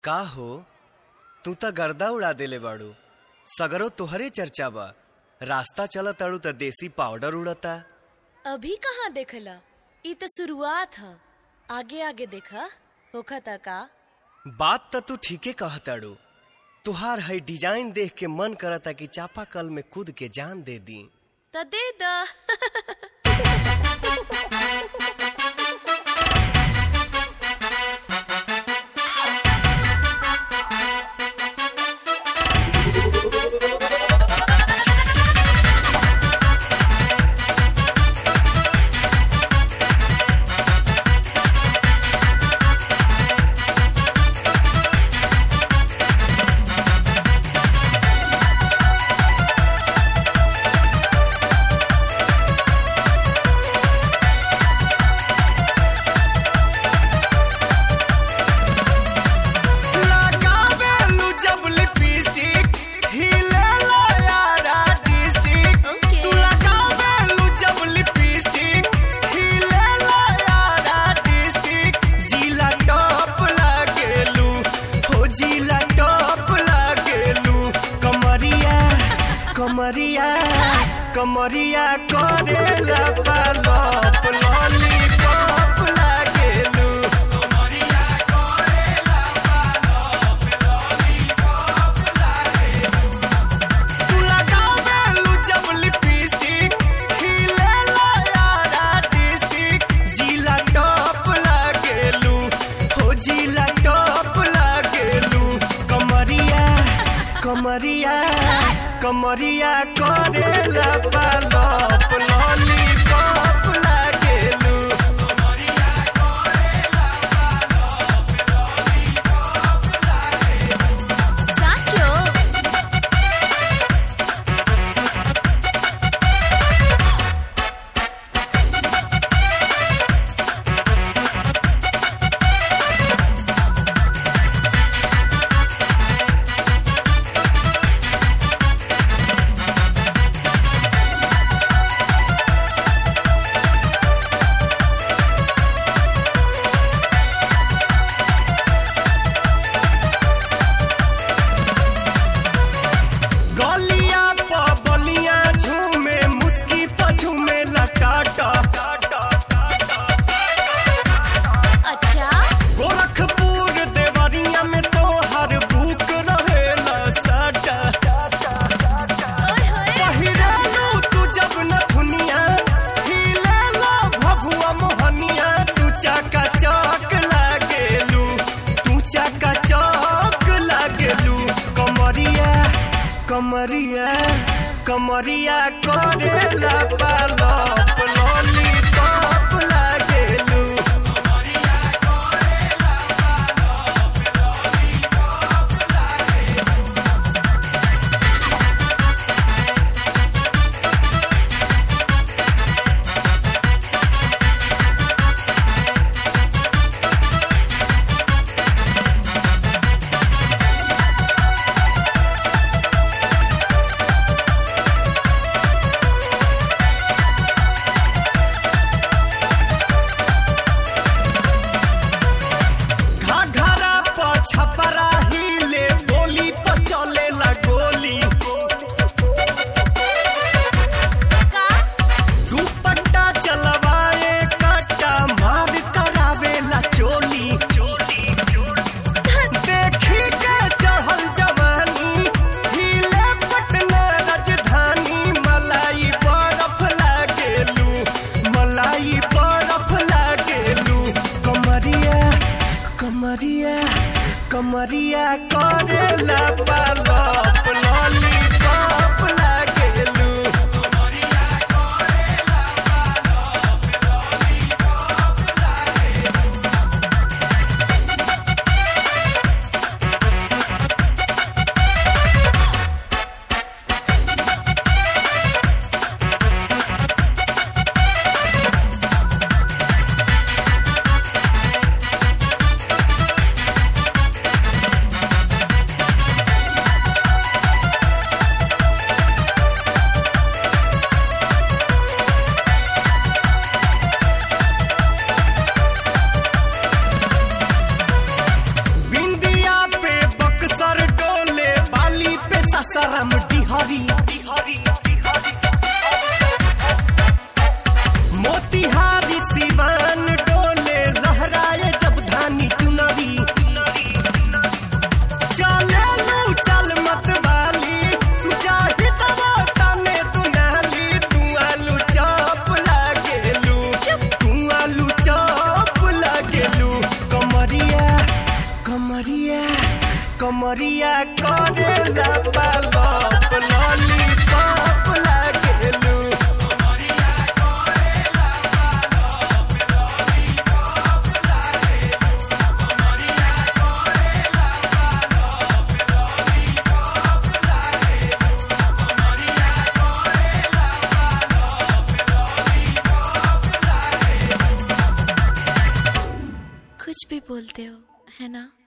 का हो तू त गर्दा उड़ा देले बाड़ू सगरो तोहरे चर्चा बा रास्ता चलत ताड़ू त देसी पाउडर उड़ता अभी कहाँ देखला ई तो शुरुआत ह आगे आगे देखा होखता का बात त तू ठीके कहताड़ू तुहार है डिजाइन देख के मन करता कि चापाकल में कूद के जान दे दी त दे द लगावेलू जब लिपस्टिक हिलेला यारा डिस्ट्रिक्ट ओके तू लगावेलू जब लिपस्टिक हिलेला यारा डिस्ट्रिक्ट जिला टॉप लागेलू हो जिला टॉप लागेलू कमरिया कमरिया कमरिया करेला पालप लॉलीपॉप लागेलू कमरिया करेला तू लगावेलू जब लिपस्टिक हिलेला यारा डिस्ट्रिक्ट जिला टॉप लागेलू हो जिला टॉप लागेलू कमरिया कमरिया कमरिया करेला पालप लॉलीपॉप लागेलू कमरिया करेला पालप लॉलीपॉप लागेलू साचो गलिया प बलिया झूमे मुस्की प झूमे लटाटा अच्छा गोरखपुर देवरिया में तो हर बुक रहेला साटा ओए होए पहिरालू तू जब न दुनिया हिलेला भभुआ मोहनिया तू चाका चौक लागेलू तू चाका चौक लागेलू कमरिया कमरिया कमरिया करेला पालप लॉलीपॉप लागेलू कमरिया करेला पालप लॉलीपॉप लागेलू घाघरा प छपरा हिले बोली प चलेला गोली का दुपट्टा चलवाए कट्टा मार करावेला चोली देखी के चढ़ल जवानी हिले पटना राजधानी मलाई बरफ लागेलू मलाई बरफ लागेलू कमरिया कमरिया कमरिया करेला पालप लॉलीपॉप लागेलू कमरिया करेला पालप लॉलीपॉप लागेलू कमरिया कमरिया करेला पालप लॉलीपॉप लागेलू कुछ भी बोलते हो है ना